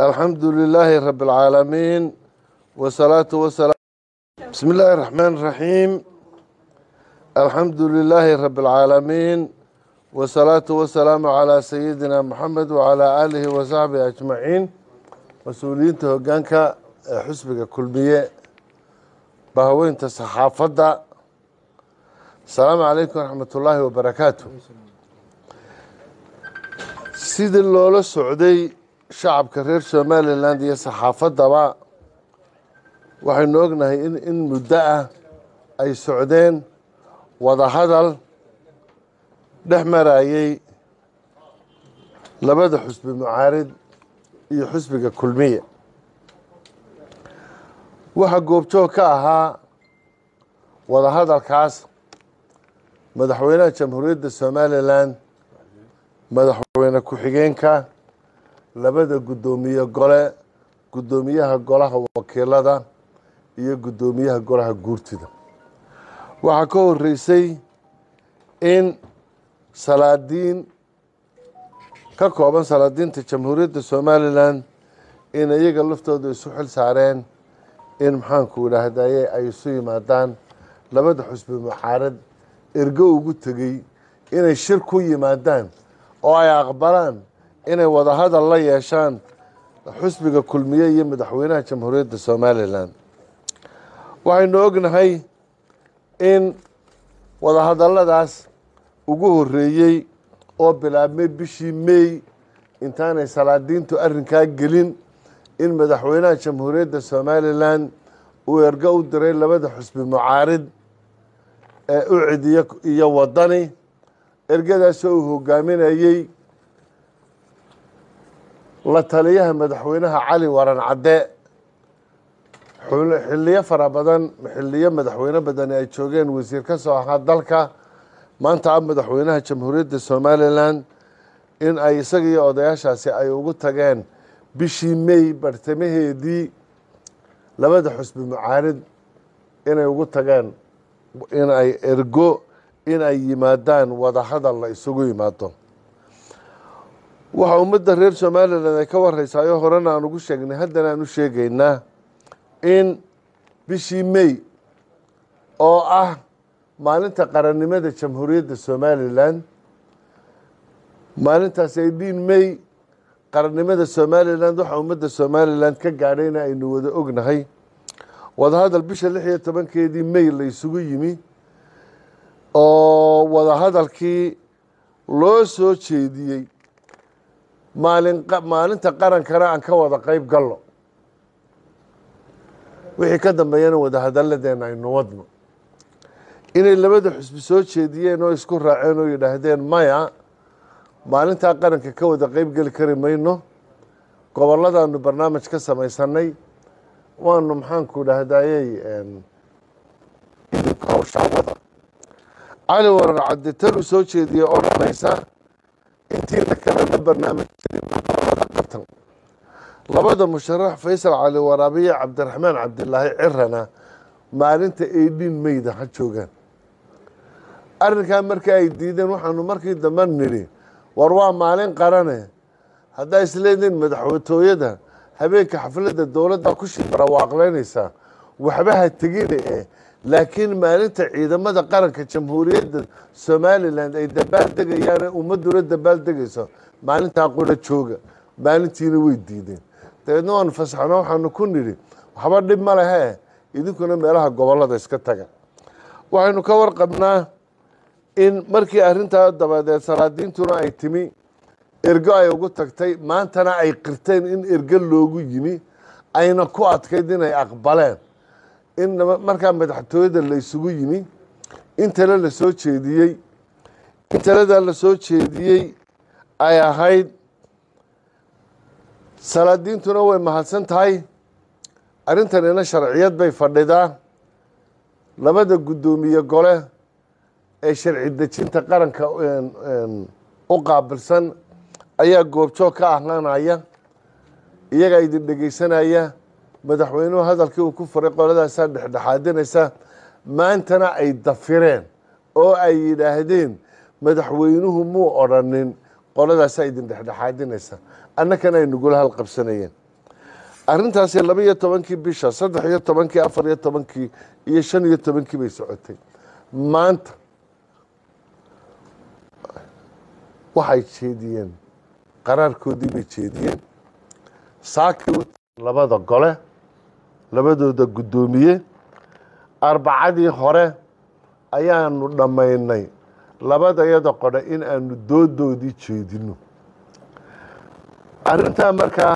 الحمد لله رب العالمين والصلاة والسلام بسم الله الرحمن الرحيم الحمد لله رب العالمين والصلاة والسلام على سيدنا محمد وعلى آله وصحبه أجمعين mas-uuliyiinta hoggaanka ee xusbiga kulmiye bahaweynta saxaafadda asalaamu calaykum waraxmat ullaahi wabarakaatu sidii loola socday shacabka reer somalilan iyo saxaafaddaba waxaynu ognahay in in muddo ah ay socdeen wadahadal dhex marayey labada xusbi mucaarid iyo xusbiga kulmiye waxaa goobjoog ka ahaa wadahadalkaas madaxweynaha jamhuuriyadda somalilan madaxweyne ku-xigeenka labada guddoomiye gole guddoomiyaha golaha wakiilada iyo guddoomiyaha golaha guurtida waxaa ka horeysay in salaadiin ka kooban salaadiinta jamhuuriyadda somalilan in iyaga laftooda isu xil saareen in maxaanku idhaahdaye ay isu yimaadaan labada xusbi mucaarad ergo ugu tegey inay shir ku yimaadaan oo ay aqbalaan inay wadahadal la yeeshaan xusbiga kulmiye iyo madaxweynaha jamhuuriyadda somalilan waxaynu ognahay in wadahadaladaas ugu horeeyey oo bilaabmay bishii mey intaanay salaadiintu arrinkaa gelin in madaxweynaha jamhuuriyadda somalilan uu ergo u diray labada xusbi mucaarid ee ucid iyo wadani ergadaasoo uu hogaaminayey la taliyaha madaxweynaha cali waran cadde xiliyo fara badan xiliyo madaxweyne badani ay joogeen wasiir ka soo ahaa dalka maanta a madaxweynaha jamhuuriyadda somalilan in ay isaga iyo odayaashaasi ay ugu tageen bishii mey bartamaheedii labada xusbi mucaarid inay ugu tageen in ay ergo in ay yimaadaan wadahadal la isugu yimaado waxaa ummadda reer somalilan ay ka wareysaayoo horena aan ugu sheegnay haddana aan u sheegaynaa in bishii mey oo ah maalinta qarannimada jamhuuriyadda somalilan maalintaas eighteen mey qarannimada somalilan waxaa ummadda somalilan ka gaadhayna aynu wada ognahay wadahadal bisha lix iyo tobankeedii mey la isugu yimi oo wadahadalkii loo soo jeediyey maalin maalinta qarankana aan ka wada qeyb galno wixii ka dambeeyana wadahadalladeena aynu wadno inay labada xusbi soo jeediyeen oo isku raaceen oo yidhaahdeen maya maalintaa qaranka ka wada qeyb geli kari mayno goboladaanu barnaamij ka samaysanay waanu maxaanku idhaahdayey hawshaawada cali waran cadde tanuu soo jeediyey oo dhanaysa intiina kalena barnaamij gobolada qabtan labada musharax faysal cali waraabiye cabdiraxmaan cabdilaahi cirana maalinta eighteen meyda ha joogaan arrinkaa markii ay diideen waxaanu markii dambe nidhi war waa maalin qarane haddaa isleediin madaxwatooyada habeenka xafladda dowladda ku shibarawaaqleynaysaa waxba ha tegine eh laakiin maalinta ciidamada qaranka jamhuuriyadda somalilan ay dabaal degayaan ummaduna dabaal degayso maalintaa qura jooga maalintiina way diideen dabeedna waanu fasaxno waxaanu ku nidhi waxba dhib ma lehe idinkuna meelaha gobolada iska taga waxaynu ka warqabnaa in markii arrintaa dabadeed salaadiintuna ay timi ergo ay ugu tagtay maantana ay qirteen in ergo loogu yimi ayna ku adkayd inay aqbaleen in markaa madaxtooyada la isugu yimi in tale la soo jeediyey in taladaa la soo jeediyey ay ahayd salaadiintuna way mahadsan tahay arrintanina sharciyad bay fadhidaa labada guddoomiye gole ee sharci dejinta qaranka u qaabilsan ayaa goobjoog ka ahaanaya iyagaa idin dhegeysanaya madaxweynuhu hadalkii uu ku faray qoladaasaa dhexdhexaadinaysa maantana ay dafireen oo ay yidhaahdeen madaxweynuhu muu odrhanin qoladaasaa idin dhexdhexaadinaysa annakana ay nagula halqabsanayeen arrintaasi laba iyo tobankii bisha saddex iyo tobankii afar iyo tobankii iyo shan iyo tobankii bay socotay maanta waxay jeediyeen qaraarkoodii bay jeediyeen saakii labada gole labadooda guddoomiye arbacadii hore ayaanu dhammaynay labadayada qodhe in aanu doodoodii jeedino arrintaa markaa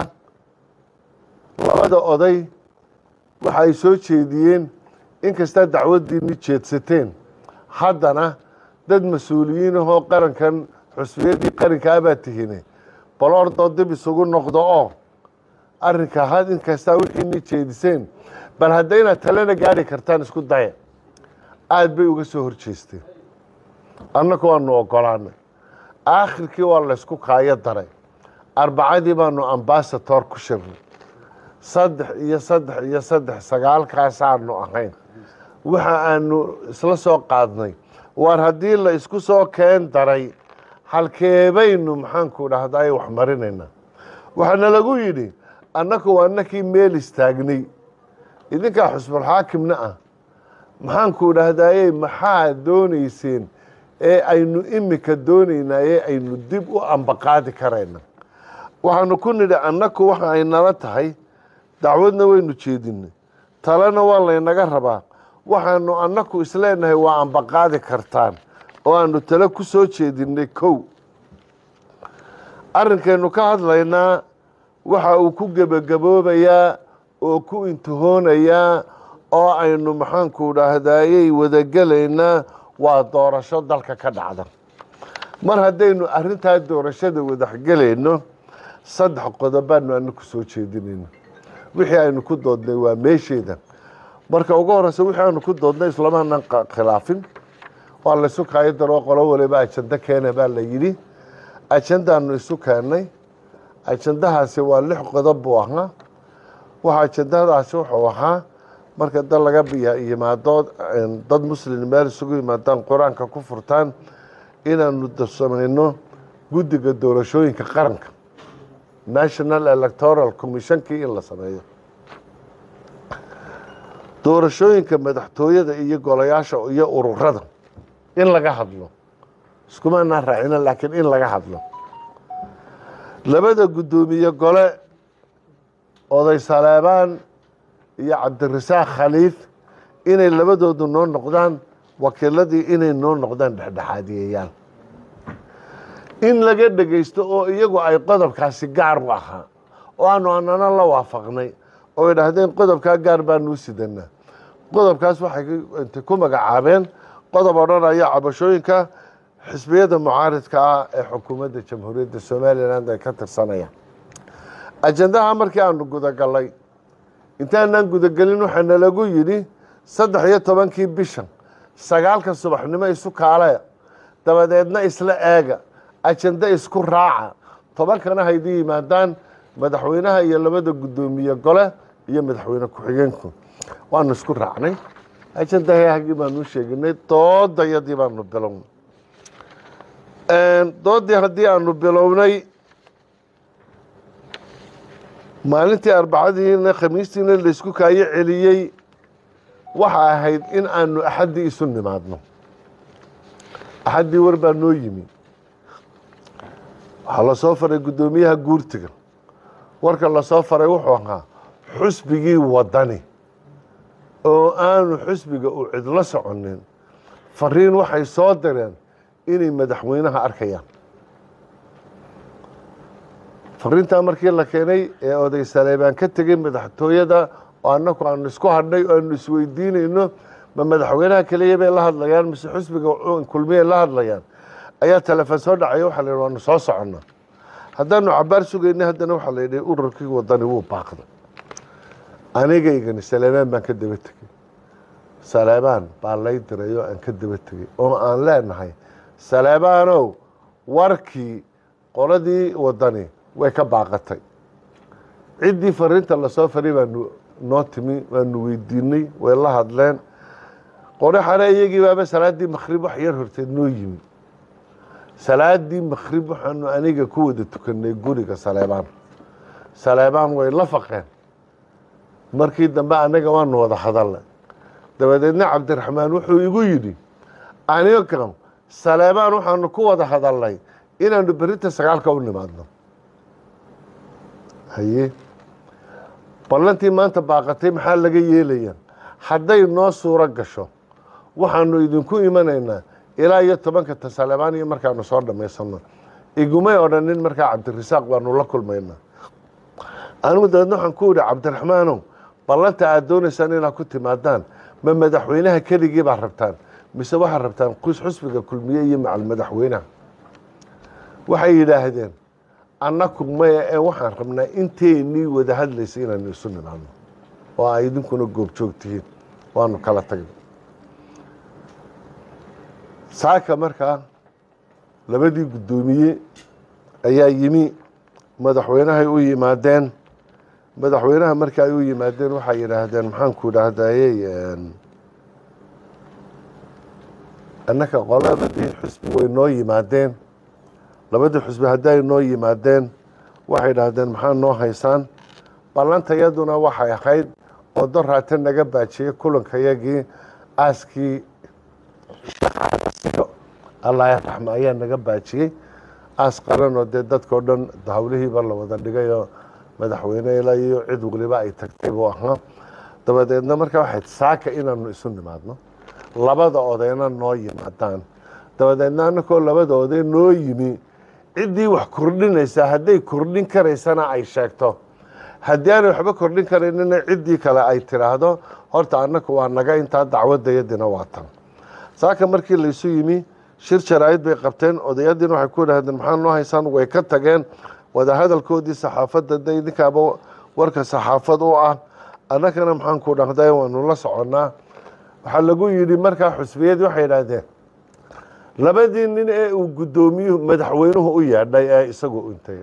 labada oday waxa ay soo jeediyeen inkastaa dacwaddiinni jeedsateen haddana dad mas-uuliyiin ahoo qarankan xusbiyadii qarankaabaa tihine baloordoo dib isugu noqdo oo arrinka had inkastaa wixiini jeediseen bal haddaynaad talena gaari kartaan isku daya aada bay uga soo horjeesteen annagu waanu ogolaanay aakhirkii waa laysku kaayo daray arbacadii baanu ambasator ku shirnay saddex iyo saddex iyo saddex sagaalkaasaanu ahayn waxa aanu isla soo qaadnay waar haddii la isku soo keen daray halkeebaynu maxaanku dhahday wax marinaynaa waxaana lagu yidhi annagu waa nakii meel istaagnay idinkaa xusbulxaakimna ah maxaanku dhahdaye maxaa doonayseen ee aynu imika doonaynaa ee aynu dib u ambaqaadi karayna waxaanu ku nidhi annaku waxa ay nala tahay dacwadna waynu jeedinay talena waa laynaga rabaa waxaanu annaku isleenahay waa ambaqaadi kartaan oo aanu tale ku soo jeedinay kow arrinkaynu ka hadlaynaa waxa uu ku gebagaboobayaa oo ku intihoonayaa oo aynu maxaanku dhaahdayey wadagelaynaa waa doorasho dalka ka dhacda mar haddaynu arrintaa doorashada wadaxgelayno saddex qodobaanu anaku soo jeedinayno wixii aynu ku doodnay waa meesheeda marka ugu horeysa wixii aanu ku doodnay islamaanan khilaafin waa laysu kaayo daroo qolo waliba ajando keena baa la yidhi ajandaanu isu keennay ajandahaasi waa lix qodob buu ahaa waxa ajandadaasi wuxuu ahaa marka dad laga yimaado dad muslim meel isugu yimaadaan qur-aanka ku furtaan inaanu samayno guddiga doorashooyinka qaranka national electoral commissionkii in la sameeyo doorashooyinka madaxtooyada iyo golayaasha iyo ururada in laga hadlo iskumaanaa raacino laakiin in laga hadlo labada guddoomiye gole oday saleebaan iyo cabdirasaaq khaliif inay labadoodu noo noqdaan wakiiladii inay noo noqdaan dhexdhexaadiyayaal in laga dhegaysto oo iyagu ay qodobkaasi gaar u ahaa oo aanu anana la waafaqnay oo idhaahdeen qodobkaa gaar baanuu sidanaa qodobkaas waxay intay ku magacaabeen qodob odhanaya cabashooyinka xisbiyada mucaaridka ah ee xukuumadda jamhuuriyadda somalilan ay ka tirsanayaan ajandaha markii aanu gudagalay intaanaan gudagelin waxaana lagu yidhi saddex iyo tobankii bishan sagaalka subaxnimo isu kaale dabadeedna isla eega ajando isku raaca tobankana haydi yimaadaan madaxweynaha iyo labada guddoomiye gole iyo madaxweyne ku-xigeenku waanu isku raacnay ajandahagii baanu sheeginay doodayadii baanu bilownay doodii haddii aanu bilownay maalintii arbacadiina khamiistiina laysku kaayo celiyey waxa ahayd in aanu axaddii isu nimaadno axaddii war baa noo yimi waxaa lasoo faray guddoomiyaha guurtiga warka lasoo faray wuxuu ahaa xusbigii wadani oo aanu xusbiga u cidlo soconin fariin waxay soo direen inay madaxweynaha arkayaan fariintaa markii la keenay ee oday saleebaan ka tegey madaxtooyada oo annaku aanu isku hadhnay oo aanu isweydiinayno ma madaxweynaha keliya bay la hadlayaan mise xusbiga kulmiyay la hadlayaan ayaa telefoon soo dhacaya waxaa la yidhi waanu soo soconnaa haddaanu cabaar sugaynay haddana waxaa la yidhi ururkii wadani wuu baaqday anigaygani saleebaan baan ka daba tegey saleebaan baa lay diray oo aan ka daba tegey oo aan leenahay saleebaanow warkii qoladii wadani way ka baaqatay ciddii fariinta lasoo faray baanu noo timi waanu weydiinay way la hadleen qore xare iyagii baaba salaaddii makrib wax yar horteed noo yimi salaadii makrib waxaanu aniga ku wada tukanay guriga saleebaan saleebaan way la faqeen markii dambe annaga waanu wada hadalnay dabadeedna cabdiraxmaan wuxuu igu yidhi aniga saleebaan waxaanu ku wada hadalnay inaanu berinta sagaalka u nimaadno haye ballantii maanta baaqatay maxaa laga yeelaya hadday noo suuro gasho waxaanu idinku imanaynaa ilaa iyo tobanka ta saleebaan iyo markaanu soo dhammaysano igumay odhanin markaa cabdirasaaq baanu la kulmaynaa anigu dabeedna waxaan ku idhi cabdiraxmaanow ballanta aad doonaysaan inaad ku timaadaan ma madaxweynaha keligii baad rabtaan mise waxaad rabtaan kus xusbiga kulmiye iyo macal madaxweynaha waxay yidhaahdeen annaku maya ee waxaan rabnaa inteynii wada hadlaysa inaanu isu nimaadno oo ay idinkuna goobjoog tihiin waanu kala tagnay saaka markaa labadii guddoomiye ayaa yimi madaxweynahay u yimaadeen madaxweynaha marka ay u yimaadeen waxay yidhaahdeen maxaanku idhaahdayey annaka qolabadii xusbi way noo yimaadeen labadii xusbi hadday noo yimaadeen waxay idhaahdeen maxaa noo haysaan ballantayaduna waxay ahayd oo doraata naga baajiyey kulankayagii aaskii allah raxma ayaa naga baajiyey aas qaran oo dee dadkao dhan hawlihiiba la wada dhigay oo madaxweyne ilaa iyo cid waliba ay tagtay buu ahaa dabadeedna markaa waxay saaka inaanu isu nimaadno labada odayna noo yimaadaan dabadeedna annakoo labada oday noo yimi ciddii wax kordhinaysaa hadday kordhin karaysana ay sheegto haddii aanay waxba kordhin karaynina ciddii kale ay tidhaahdo horta annaku waa naga intaa dacwadayadina waa tan saaka markii laysu yimi shir jaraa'id bay qabteen odayadiina waxay ku idhahdeen maxaa noo haysaan way ka tageen wadahadalkoodii saxaafadda de idinkaaba warka saxaafad u ah annagana maxaan ku dhahday waanu la soconnaa waxaa lagu yidhi markaa xusbiyadii waxay yidhaahdeen labadii nin ee uu guddoomiyuhu madaxweynuhu u yeedhay ee isagu intay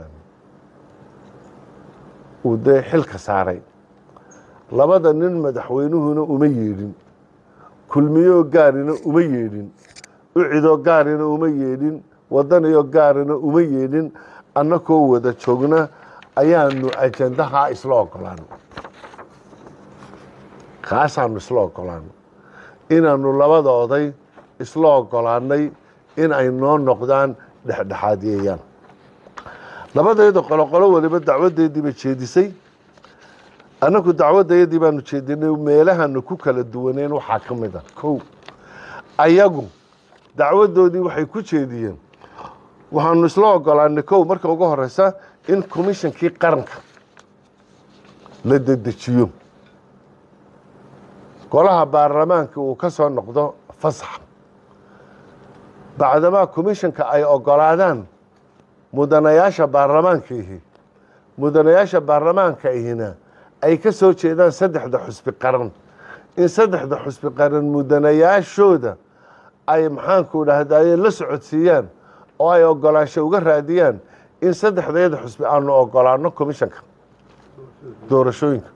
uu dee xilka saaray labada nin madaxweynuhuna uma yeedhin kulmiyoo gaarina uma yeedhin ucidoo gaarina uma yeedhin wadanayoo gaarina uma yeedhin annakoo wada joogna ayaanu ajandahaa isla ogolaano kaasaanu isla ogolaano inaanu labada oday isla ogolaanay in ay noo noqdaan dhexdhexaadiyeeyaan labadeeda qoloqolo waliba dacwadeedii bay jeedisay annagu dacwadayadii baanu jeedinay meelahanu ku kala duwaneen waxaa ka mid a kow ayagu dacwadoodii waxay ku jeediyeen waxaanu isla ogolaanay kow marka ugu horeysa in commishonkii qaranka la dedejiyo golaha baarlamaanka uu ka soo noqdo fasax bacdamaa commisshonka ay ogolaadaan mudanayaasha baarlamaanka ihi mudanayaasha baarlamaanka ihina ay ka soo jeedaan saddexda xusbi qaran in saddexda xusbi qaran mudanayaashooda ay maxaanku dhahdaye la socodsiiyaan oo ay ogolaansho uga raadiyaan in saddexdeeda xusbi aanu ogolaano commishanka doorashooyinka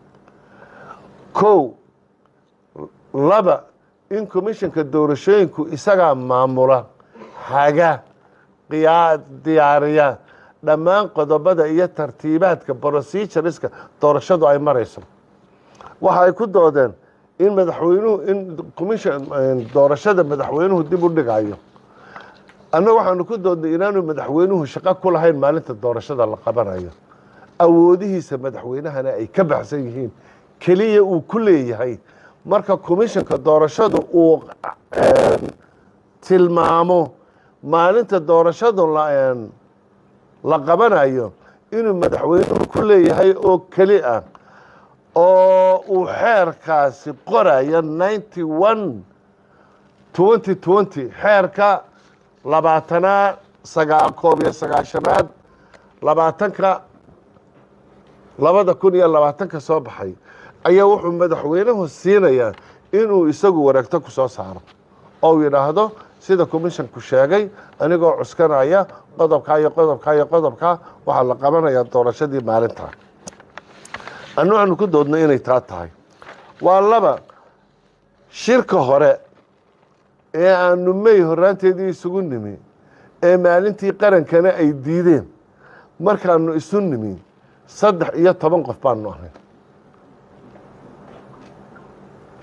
kow laba in commishanka doorashooyinku isagaa maamula haga qiyaa diyaariya dhammaan qodobada iyo tartiibaadka procedureska doorashadu ay marayso waxa ay ku doodeen in madaxweynuhu in commission doorashada madaxweynuhu dib u dhigayo annaga waxaanu ku doodnay inaanu madaxweynuhu shaqo ku lahayn maalinta doorashada la qabanayo awoodihiisa madaxweynahana ay ka baxsan yihiin keliya uu ku leeyahay marka commissionka doorashadu uu tilmaamo maalinta doorashadu la qabanayo inuu madaxweynuhu ku leeyahay oo keli ah oo uu xeerkaasi qorayo ninety one twenty twenty xeerka labaatanaad sagaa koob iyo sagaashanaad labaatanka labada kun iyo labaatanka soo baxay ayaa wuxuu madaxweynuhu siinayaa inuu isagu wareegto ku soo saaro oo yidhaahdo sida commissionku sheegay anigoo cuskanaya qodobkaa iyo qodobkaa iyo qodobkaa waxaa la qabanayaa doorashadii maalintaa annu aanu ku doodno inay taa tahay waa laba shirka hore ee aanu may horaanteedii isugu nimi ee maalintii qarankana ay diideen markaanu isu nimi saddex iyo toban qof baanu ahay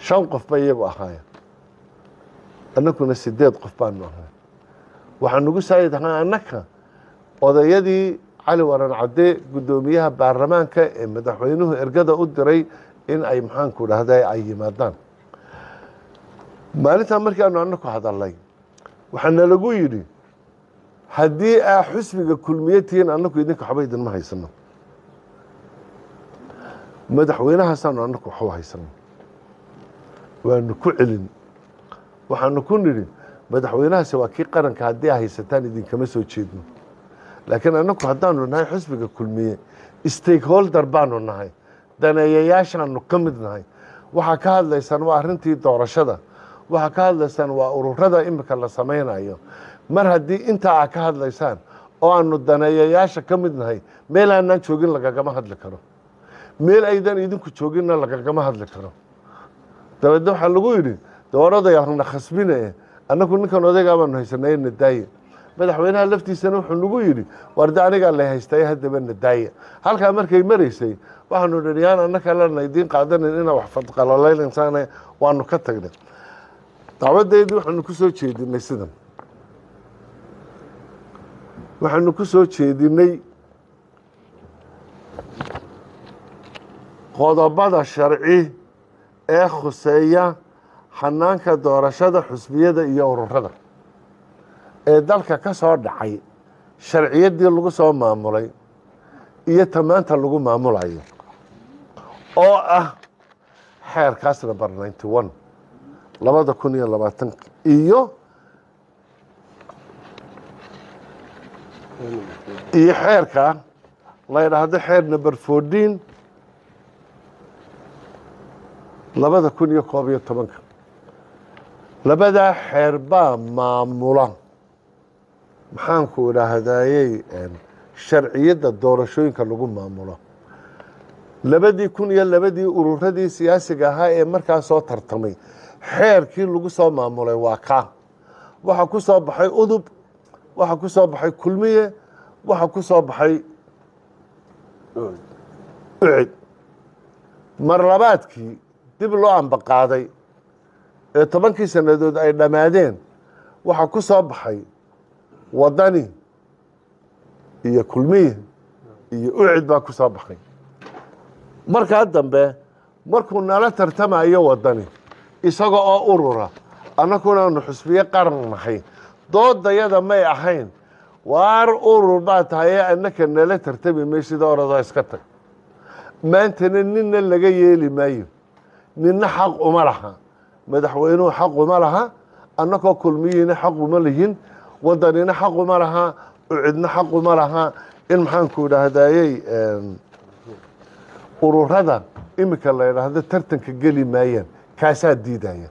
shan qof ba iyagu ahaayeen annakuna sideed qof baanu ahay waxaa nagu saayid ahaa annaka odayadii cali waran cadde guddoomiyaha baarlamaanka ee madaxweynuhu ergada u diray in ay maxaanku dhahda ay yimaadaan maalintaa markii aanu annaku hadalnay waxaana lagu yidhi haddii aa xusbiga kulmiye tihiin annaku idinka waxba idinma haysano madaxweynahaasaanu annaku waxu haysano waanu ku celin waxaanu ku nidhi madaxweynahaasi waa kii qaranka haddii a haysataan idinkama soo jeedno laakiin annaku haddaanu nahay xusbiga kulmiye stakeholder baanu nahay daneeyayaashaanu ka mid nahay waxaa ka hadlaysaan waa arrintii doorashada waxaa ka hadlaysaan waa ururada imika la samaynayo mar haddii intaa aa ka hadlaysaan oo aanu daneeyayaasha ka mid nahay meel aanaan joogin lagagama hadli karo meel aydan idinku jooginna lagagama hadli karo dabeedna waxaa lagu yidhi dooraday arna khasbine annagu ninkan odaygaa baanu haysanay nadaaye madaxweynaha laftiisana wuxuu nagu yidhi warde anigaa la haystay haddaba nadaaye halkaa markay maraysay waxaanu nidhi yaan annaka lana idiin qaadanin inaa wax fadqalolaynaysaane waanu ka tagnay dacwadeedii waxaanu ku soo jeedinay sidan waxaanu ku soo jeedinay qodobada sharci ee khuseeya xanaanka doorashada xusbiyada iyo ururada ee dalka ka soo dhacay sharciyaddii lagu soo maamulay iyo tamaanta lagu maamulayo oo ah xeerkaas number ninety one labada kun iyo labaatanka iyo iyo xeerka la ydhaahdo xeer number fourteen labada kun iyo koob iyo tobanka labadaa xeer baa maamula maxaanku idhaahdayey sharciyadda doorashooyinka lagu maamulo labadii kun iyo labadii ururadii siyaasiga ahaa ee markaa soo tartamay xeerkii lagu soo maamulay waa kaa waxaa ku soo baxay udub waxaa ku soo baxay kulmiye waxaa ku soo baxay ucid marlabaadkii dib loo ambaqaaday ee tobankii sannadood ay dhammaadeen waxaa ku soo baxay wadani iyo kulmiye iyo ucid baa ku soo baxay markaa dambe markuu nala tartamayo wadani isaga oo urura annakuna aanu xusbiye qaran nahay doodayada may ahayn waar urur baa tahay ee annaka nala tartami may sida oradoo iska tag maantana ninna laga yeeli maayo ninna xaq uma laha madaxweynuhu xaq uma laha annakoo kulmiyiina xaq uma lihin wadanina xaq uma laha ucidna xaq uma laha in maxaanku idhaahdayey ururada imika la idhaahdo tartanka geli maayaan kaasaa diidaya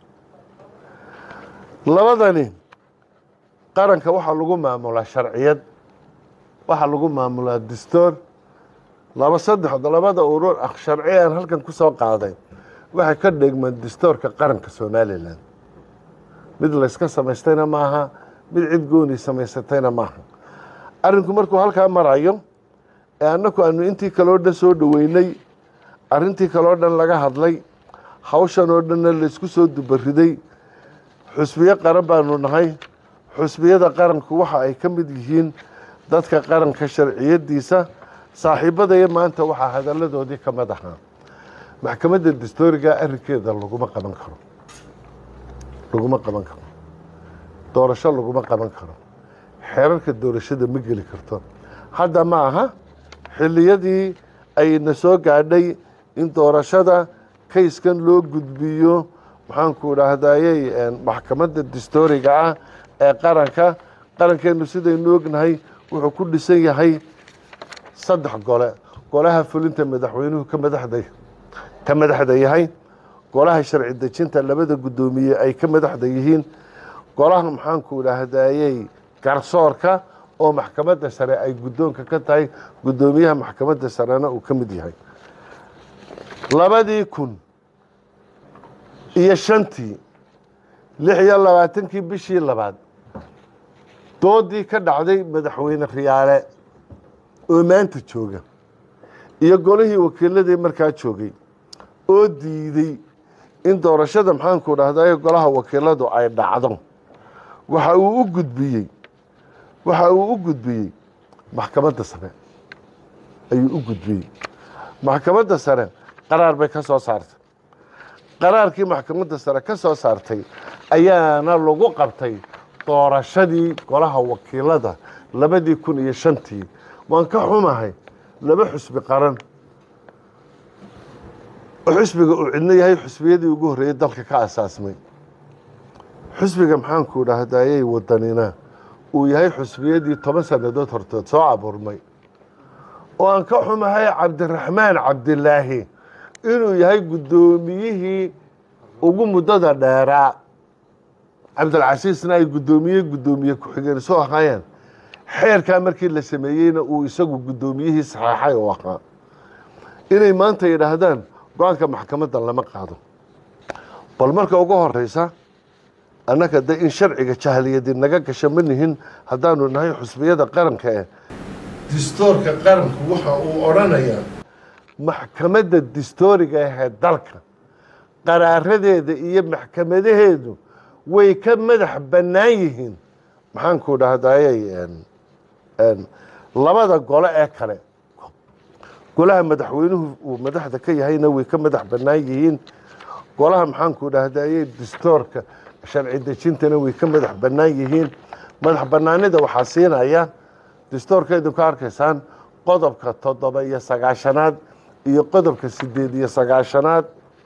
labadani qaranka waxaa lagu maamulaa sharciyad waxaa lagu maamulaa dastoor laba saddexd labada urur ah sharci aan halkan ku soo qaaday waxay ka dhegmaan dastoorka qaranka somalilan mid layska samaystayna maaha mid cid gooni samaysatayna maaha arrinku markuu halkaa marayo ee annaku aanu intii kaloo dhan soo dhoweynay arrintii kaloo dhan laga hadlay hawshan oo dhanna laysku soo dubariday xusbiyo qaran baanu nahay xusbiyada qaranku waxa ay ka mid yihiin dadka qaranka sharciyadiisa saaxiibadaya maanta waxaa hadalladoodii ka mid ahaa maxkamadda dastooriga arrinkeeda laguma qaban karo laguma qaban karo doorasho laguma qaban karo xeerarka doorashada ma geli karto hadda ma aha xilliyadii ayna soo gaadhay in doorashada kayskan loo gudbiyo maxaanku idhaahdayey maxkamadda dastooriga ah ee qaranka qarankeenu sidaynu ognahay wuxuu ku dhisan yahay saddex gole golaha fulinta madaxweynuhu ka madaxda ka madaxda yahay golaha sharci dejinta labada guddoomiye ay ka madaxda yihiin golaha maxaanku idhaahdayey garsoorka oo maxkamadda sare ay guddoonka ka tahay guddoomiyaha maxkamadda sarena uu ka mid yahay labadii kun iyo shantii lix iyo labaatankii bishii labaad doodii ka dhacday madaxweyne khiyaale oo maanta jooga iyo golihii wakiiladii markaa joogay oo diiday in doorashada maxaanku dhahdaye golaha wakiiladu ay dhacdo waxa uu u gudbiyey waxa uu u gudbiyey maxkamadda sare ayuu u gudbiyey maxkamadda sare qaraar bay ka soo saartay qaraarkii maxkamadda sare ka soo saartay ayaana lagu qabtay doorashadii golaha wakiilada labadii kun iyo shantii waan ka xumahay laba xusbi qaran oo xusbiga uu cidno yahay xusbiyadii ugu horreeyey dalka ka asaasmay xusbiga maxaanku dhahdayey wadanina uu yahay xusbiyadii toban sannadood hortood soo abuurmay oo aan ka xumahay cabdiraxmaan cabdilaahi inuu yahay guddoomiyihii ugu muddada dheeraa cabdilcasiisna ay guddoomiye guddoomiye ku-xigeen soo ahaayeen xeerkaa markii la sameeyeyna uu isagu guddoomiyihii saxeexay u ahaa inay maanta yidhaahdaan go-aanka maxkamadda lama qaado bal marka ugu horeysa annaga de in sharciga jahliyadi naga gasha ma nihin haddaanu nahay xusbiyada qaranka eh distoorka qaranku waxa uu odhanayaa maxkamadda distooriga ahee dalka qaraaradeeda iyo maxkamadaheedu way ka madax bannaan yihiin maxaanku dhahdayey labada gole ee kale golaha madaxweynuhu uu madaxda ka yahayna way ka madax bannaan yihiin golaha maxaanku dhahdayey distoorka sharci dejintana way ka madax bannaan yihiin madax bannaanida waxaa siinaya distoorkeedu ka arkaysaan qodobka toddoba iyo sagaashanaad iyo qodobka sideed iyo sagaashanaad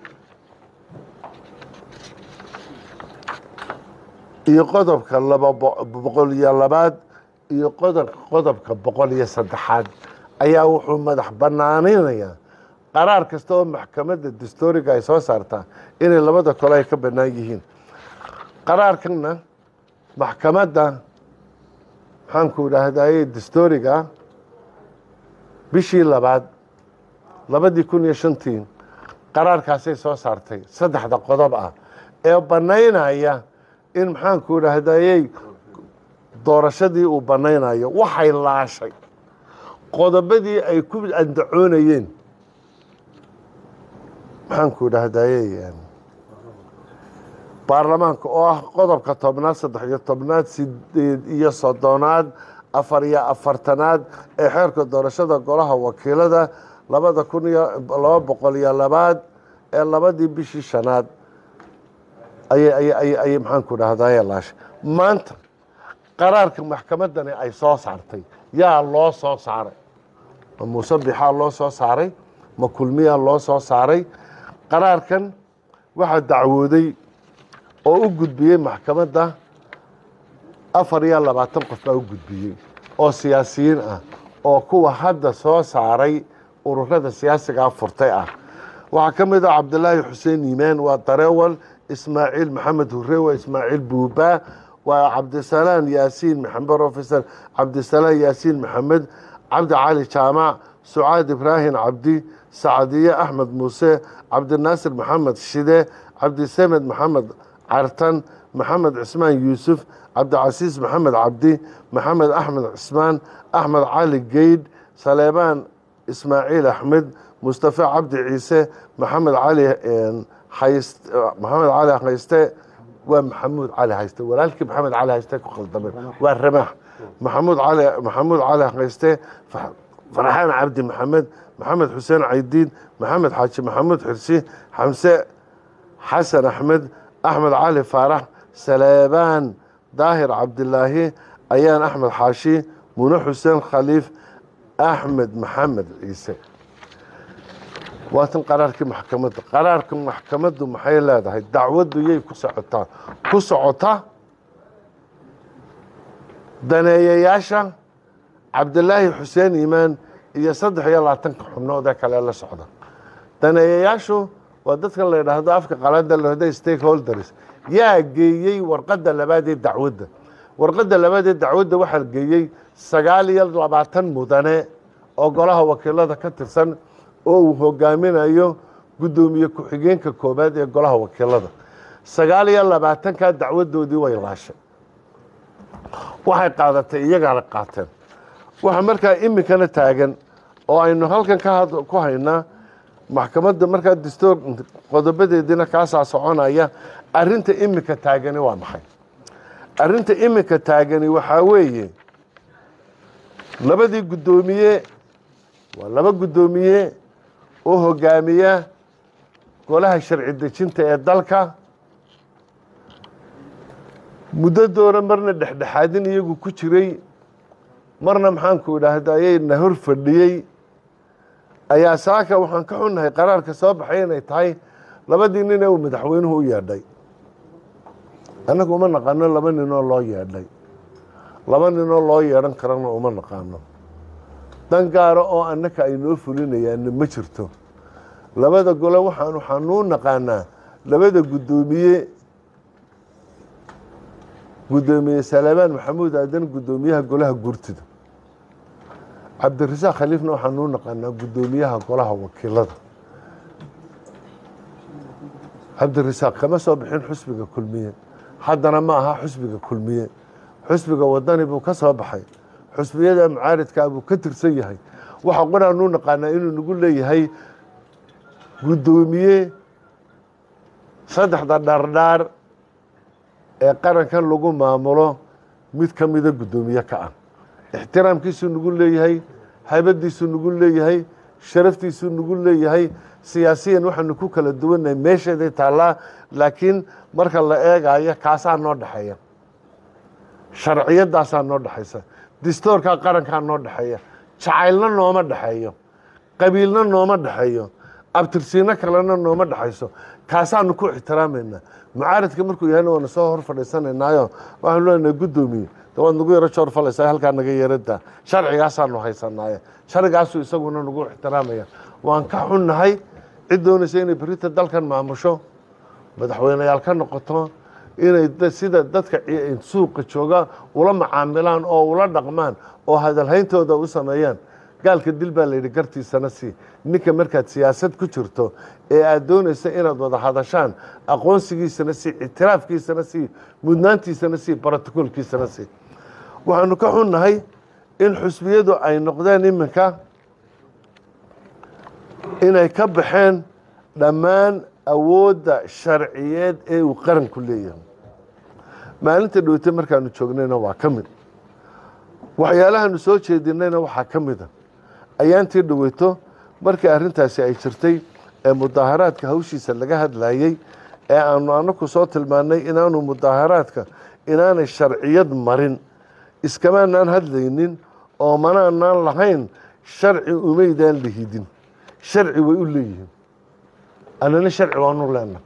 iyo qodobka laba boqol iyo labaad iyo qodobka boqol iyo saddexaad ayaa wuxuu madax banaaninayaa qaraar kasta oo maxkamadda distooriga ay soo saartaa inay labada kole ay ka bannaan yihiin qaraarkanna maxkamadda maxaanku dhahdaye distooriga bishii labaad labadii kun iyo shantii qaraarkaasay soo saartay saddexda qodob ah ee bannaynaya in maxaanku dhahdayey doorashadii uu bannaynayo waxay laashay qodobadii ay ku andacoonayeen maxaanku dhahdayey baarlamaanka oo ah qodobka tobnaad saddex iyo tobnaad sideed iyo soddonaad afar iyo afartanaad ee xeerka doorashada golaha wakiilada labada kun iyo laba boqol iyo labaad ee labadii bishii shanaad ayay maxaanku dhahdaye laashay maanta qaraarka maxkamaddani ay soo saartay yaa loo soo saaray ma muuse bixaa loo soo saaray ma kulmiyaa loo soo saaray qaraarkan waxaa dacwooday oo u gudbiyey maxkamadda afar iyo labaatan qof baa u gudbiyey oo siyaasiyiin ah oo kuwa hadda soo saaray ururada siyaasigaa furtay ah waxaa ka mid ah cabdilaahi xuseen yimaan waa dareewal ismaaciil maxamed hure waa ismaaciil buubaa waa cabdisalaan yaasiin maxamed profesor cabdisalaan yaasiin maxamed cabdi cali jaamac sucaad ibraahim cabdi sacdiye axmed muuse cabdinaasir maxamed shide cabdisamed maxamed cartan maxamed cismaan yuusuf cabdicasiis maxamed cabdi maxamed axmed cismaan axmed cali geydh saleebaan ismaaciil axmed mustafa cabdi ciise maxamed cali hayst maxamed cali hayste waa maxamuud cali hayste walaalkii maxamed cali hayste ku khaldameen waa ramaax maxamuud cali maxamuud cali hayste farxaan cabdi maxamed maxamed xuseen caydiid maxamed xaaji maxamuud xirsi xamse xasan axmed axmed cali faarax saleebaan daahir cabdilaahi ayaan axmed xaashi mune xuseen khaliif axmed maxamed ciise waatan qaraarkii maxkamadda qaraarka maxkamaddu maxay leedahay dacwaddu yay ku socotaa ku socota daneeyayaasha cabdilaahi xuseen iimaan iyo saddex iyo labaatanka xubnood ee kale la socda daneeyayaashu waa dadkan la yidhaahdo afka qalada lahda stakeholders yaa geeyey warqadda labaad ee dacwadda warqadda labaad ee dacwadda waxaa geeyey sagaal iyo labaatan mudane oo golaha wakiilada ka tirsan oo uu hogaaminayo guddoomiye ku-xigeenka koobaad ee golaha wakiilada sagaal iyo labaatankaa dacwadoodii way laashay waxay qaadatay iyagaana qaateen waxaa markaa iminkana taagan oo aynu halkan ku haynaa maxkamadda markaa dastuur qodobadeediina kaasaa soconaya arrinta imika taagani waa maxay arrinta imika taagani waxaa weeye labadii guddoomiye waa laba guddoomiye oo hogaamiya golaha sharci dejinta ee dalka muddadoona marna dhexdhexaadin iyagu ku jiray marna maxaanku idhaahda ayayna hor fadhiyey ayaa saaka waxaan ka xunnahay qaraarka soo baxay inay tahay labadii nin ee uu madaxweynuhu u yeedhay annagu uma naqaano laba ninoo loo yeedhay laba ninoo loo yeedhan karana uma naqaano dan gaara oo annaka ay noo fulinayaanna ma jirto labada gole waxaan waxaanuu naqaanaa labada guddoomiye guddoomiye salaamaan maxamuud aadan guddoomiyaha golaha gurtida cabdirasaaq khaliifna waxaanuu naqaanaa guddoomiyaha golaha wakiilada cabdirasaaq kama soo bixin xusbiga kulmiye haddana ma aha xusbiga kulmiye xusbiga wadani buu ka soo baxay xusbiyada mucaaridkaa buu ka tirsan yahay waxa qoraanuu naqaanaa inuu nagu leeyahay guddoomiye saddexda dhardhaar ee qarankan lagu maamulo mid ka mida guddoomiye ka ah ixtiraamkiisuu nagu leeyahay haybadiisuu nagu leeyahay sharaftiisuu nagu leeyahay siyaasiyan waxaanu ku kala duwannahay meesheeday taallaa laakiin marka la eegayo kaasaa noo dhexeeya sharciyadaasaa noo dhexaysa distoorkaa qarankaa noo dhexeeya jacaylna nooma dhexeeyo qabiilna nooma dhexeeyo abtirsiino kalena nooma dhexayso kaasaanu ku ixtiraamaynaa mucaaridka markuu yahayna waana soo hor fadhiisanaynaayo waxaanu leenahay guddoomiye de waad nagu yaro joor falaysaa halkaa naga yeeradaa sharcigaasaanu haysanaaye sharcigaasuu isaguna nagu ixtiraamaya waan ka xunnahay cid doonaysa inay berita dalkan maamusho madaxweyneyaal ka noqoto inay sida dadka suuqa jooga ula macaamilaan oo ula dhaqmaan oo hadalhayntooda u sameeyaan gaalka dil baa layidhi gartiisana sii ninka markaad siyaasad ku jirto ee aad doonaysa inaad wada hadashaan aqoonsigiisana sii ictiraafkiisana sii mudnaantiisana sii brotocoolkiisana sii waxaanu ka xunnahay in xusbiyadu ay noqdeen iminka inay ka baxeen dhammaan awoodda sharciyeed ee uu qaranku leeyahay maalinta dhowte markaanu joognayna waa ka mid waxyaalahaanu soo jeedinayna waxaa ka mida ayaantii dhaweyto markii arrintaasi ay jirtay ee mudaaharaadka hawshiisa laga hadlayey ee aanu anaku soo tilmaannay inaanu mudaaharaadka inaanay sharciyad marin iskamaanaan hadlaynin oo manaanaan lahayn sharci umaydaan lihidin sharci way u leeyihiin annana sharci waanu leenahay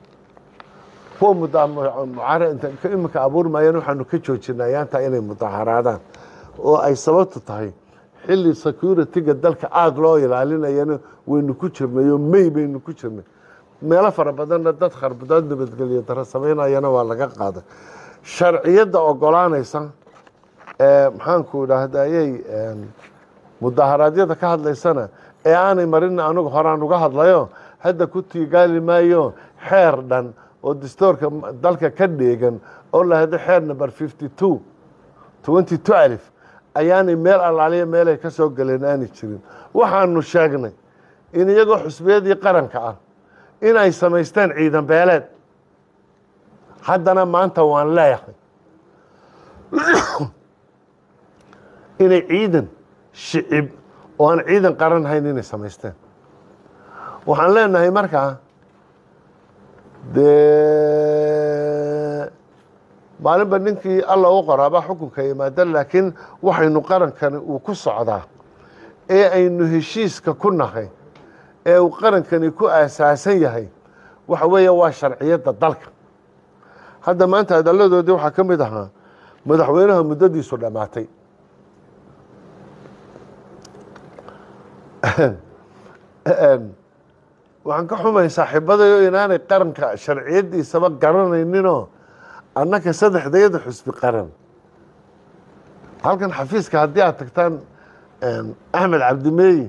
kuwa iminka abuurmayaan waxaanu ka joojinay ayaantaa inay mudaaharaadaan oo ay sababtu tahay xilli security-ga dalka aada loo ilaalinayana waynu ku jirnay oo may baynu ku jirnay meelo fara badanna dad kharbudaad nabadgelyo daro samaynayana waa laga qaaday sharciyadda ogolaanaysa ee maxaanku idhaahdayey mudaharaadyada ka hadlaysana ee aanay marin anigu horaan uga hadlayo hadda ku tiigaali maayo xeer dhan oo dastoorka dalka ka dheegan oo lahado xeer number fifty two twenty twelve ayaanay meel allaaliya meelay ka soo galeen aanay jirin waxaanu sheegnay in iyagoo xusbiyadii qaranka ah inay samaysteen ciidan beeleed haddana maanta waan leeyahay inay ciidan shicib oo aan ciidan qaran hayn inay samaysteen waxaan leenahay markaa dee maalinba ninkii alla u qoraabaa xukunka yimaada laakiin waxaynu qarankani uu ku socdaa ee aynu heshiiska ku nahay ee uu qarankani ku aasaasan yahay waxa weeye waa sharciyadda dalka hadda maanta hadalladoodii waxaa ka mid ahaa madaxweynaha muddadiisu dhammaatay waxaan ka xumay saaxiibadayo inaanay qaranka sharciyaddiisaba garanayninoo annaka saddexdayada xusbi qaran halkan xafiiska haddii aad tagtaan axmed cabdimeeyi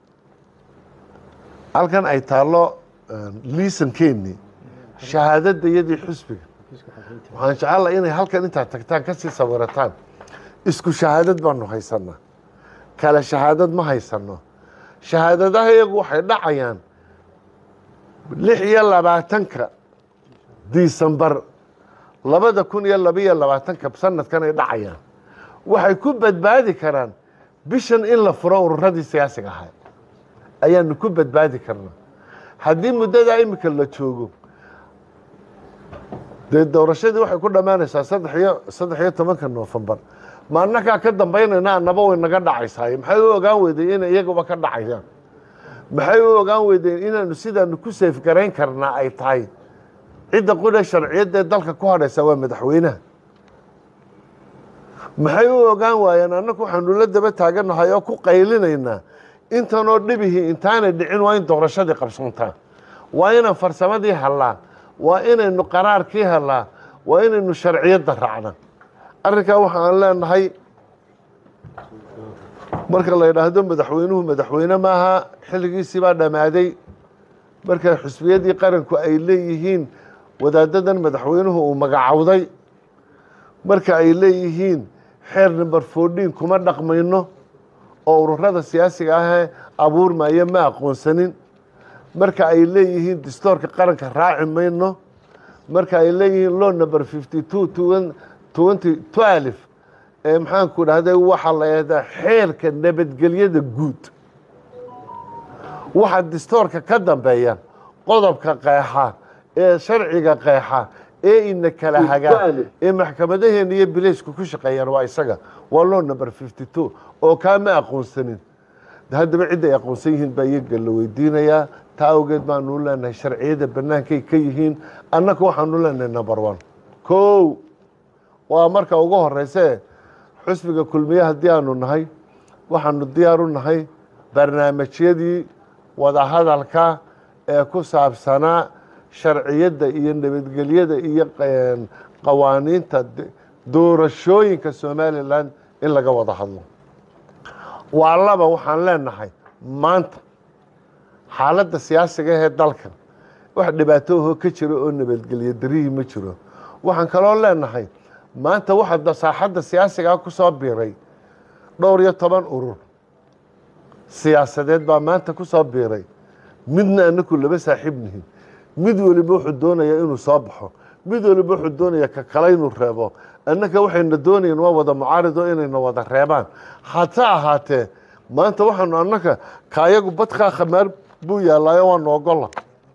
halkan ay taallo liisankeeni shahaadadda iyadii xusbiga waxaan jecellaa inay halkan intaad tagtaan kasii sawirataan isku shahaadad baanu haysanaa kale shahaadad ma haysano shahaadadaha iyagu waxay dhacayaan lix iyo labaatanka disembar labada kun iyo labaiyo labaatanka sanadkan ay dhacayaan waxay ku badbaadi karaan bishan in la furo ururadii siyaasiga ahaa ayaanu ku badbaadi karnaa haddii muddadaa imika la joogo dee doorashadii waxay ku dhammaanaysaa saddex iyo saddex iyo tobanka noofembar ma annagaa ka dambaynayna annaba way naga dhacaysaay maxay u ogaan weydeen inay iyaguba ka dhacayaan maxay u ogaan weydeen inaanu sidaanu ku seefgarayn karnaa ay tahay cidda qudha sharciyadda ee dalka ku hadhaysa waa madaxweynaha maxay u ogaan waayeen annagu waxaanu la daba taaganahay oo ku qaylinaynaa intanoo dhibihii intaanay dhicin waa in doorashadii qabsantaa waa inaan farsamadii hallaa waa inaynu qaraarkii hellaa waa inaynu sharciyadda raacna arrinkaa waxaan leenahay marka la yidhaahdo madaxweynuhu madaxweyne maaha xilligiisii baa dhammaaday marka xusbiyadii qaranku ay leeyihiin wadaadadan madaxweynuhu uu magacowday marka ay leeyihiin xeer number fourteen kuma dhaqmayno oo ururada siyaasiga ahee abuurmaya ma aqoonsanin marka ay leeyihiin distoorka qaranka raaci mayno marka ay leeyihiin law number fifty two twenty twelve ee maxaanku dhahday waxaa la yahdaa xeerka nabadgelyada guud waxa distoorka ka dambeeya qodobka qeexa ee sharciga qeexa ee ina kala hagaa ee maxkamadaheena iyo bileysku ku shaqeeyaan waa isaga waa law number fifty two oo kaa ma aqoonsanin haddaba cidda ay aqoonsan yihiin baa iyaga la weydiinayaa taa awgeed baanu leenahay sharciyada bannaankay ka yihiin annaga waxaanu leenahay number one kow waa marka ugu horeyse xusbiga kulmiye haddii aanu nahay waxaanu diyaar u nahay barnaamijyadii wadahadalka ee ku saabsanaa sharciyadda iyo nabadgelyada iyo qawaaniinta doorashooyinka somalilan in laga wada hadlo waa laba waxaan leenahay maanta xaaladda siyaasiga ahee dalkan wax dhibaatooho ka jiro oo nabadgelyo darihii ma jiro waxaan kaloo leenahay maanta waxaa saaxadda siyaasigaa ku soo biiray dhowr iyo toban urur siyaasadeed baa maanta ku soo biiray midna anaku laba saaxiib nihin mid weliba wuxuu doonaya inuu soo baxo mid weliba wuxuu doonaya ka kale inuu reebo annaka waxayna doonayeen waa wada mucaarido inayna wada reebaan hase ahaatee maanta waxaanu annaka kaayagu badkaa khamaar buu yaallaayo waanu ogola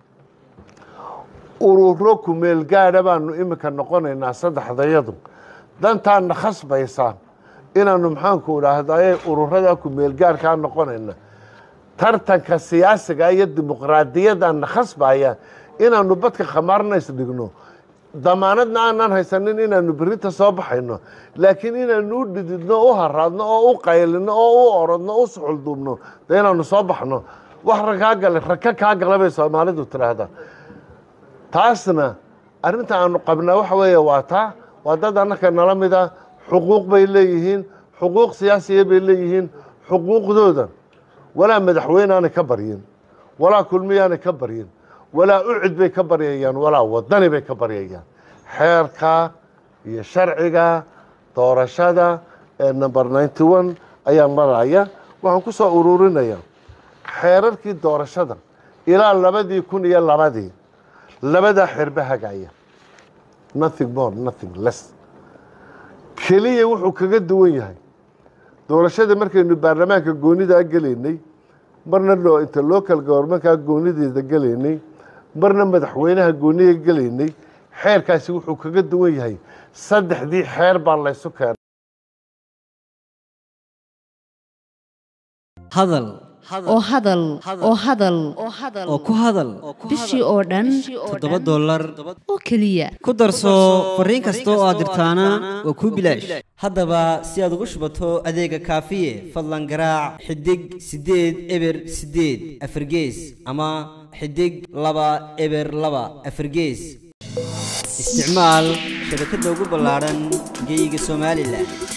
ururo kumeel gaadha baanu iminka noqonaynaa saddexdayadu dantaana khasbaysaa inaanu maxaanku idhaahdaye ururada kumeel gaarkaa noqonayna tartanka siyaasiga iyo dimuqraadiyadana khasbaya inaanu badka khamaarna isdhigno damaanadna aanaan haysanin inaanu berinta soo baxayno laakiin inaanu u dhididno u haraadno oo u qaylino oo u orodno u suxulduubno de inaanu soo baxno wax rakaa gale raka kaa gala bay soomaalidu tidhaahdaa taasna arrinta aanu qabnaa waxa weeye waa taa waa dad annaka nala mida xuquuq bay leeyihiin xuquuq siyaasiya bay leeyihiin xuquuqdooda walaa madaxweyne aanay ka baryin walaa kulmiyaanay ka baryin walaa ucid bay ka baryayaan walaa wadani bay ka baryayaan xeerka iyo sharciga doorashada ee number ninety one ayaan maraya waxaan ku soo ururinaya xeerarkii doorashada ilaa labadii kun iyo labadii labadaa xeerba hagaya nothing more nothing less keliya wuxuu kaga duwan yahay doorashada markaynu baarlamaanka goonidaa gelaynay marna loo inta local govermankaa goonideeda gelaynay marna madaxweynaha gooniga gelaynay xeerkaasi wuxuu kaga duwan yahay saddexdii xeer baa laysu keenay hadal oo hadal oo hadal oo ku hadal bishii oo dhan toddoba dollar oo keliya ku darso fariin kasta oo aad dirtaana waa kuu bilaash haddaba si aad ugu shubato adeega kaafiye fadlan garaac xidig siddeed eber siddeed afargees ama xidig laba eber laba afargees isticmaal shabakadda ugu ballaadhan geeyiga somalilan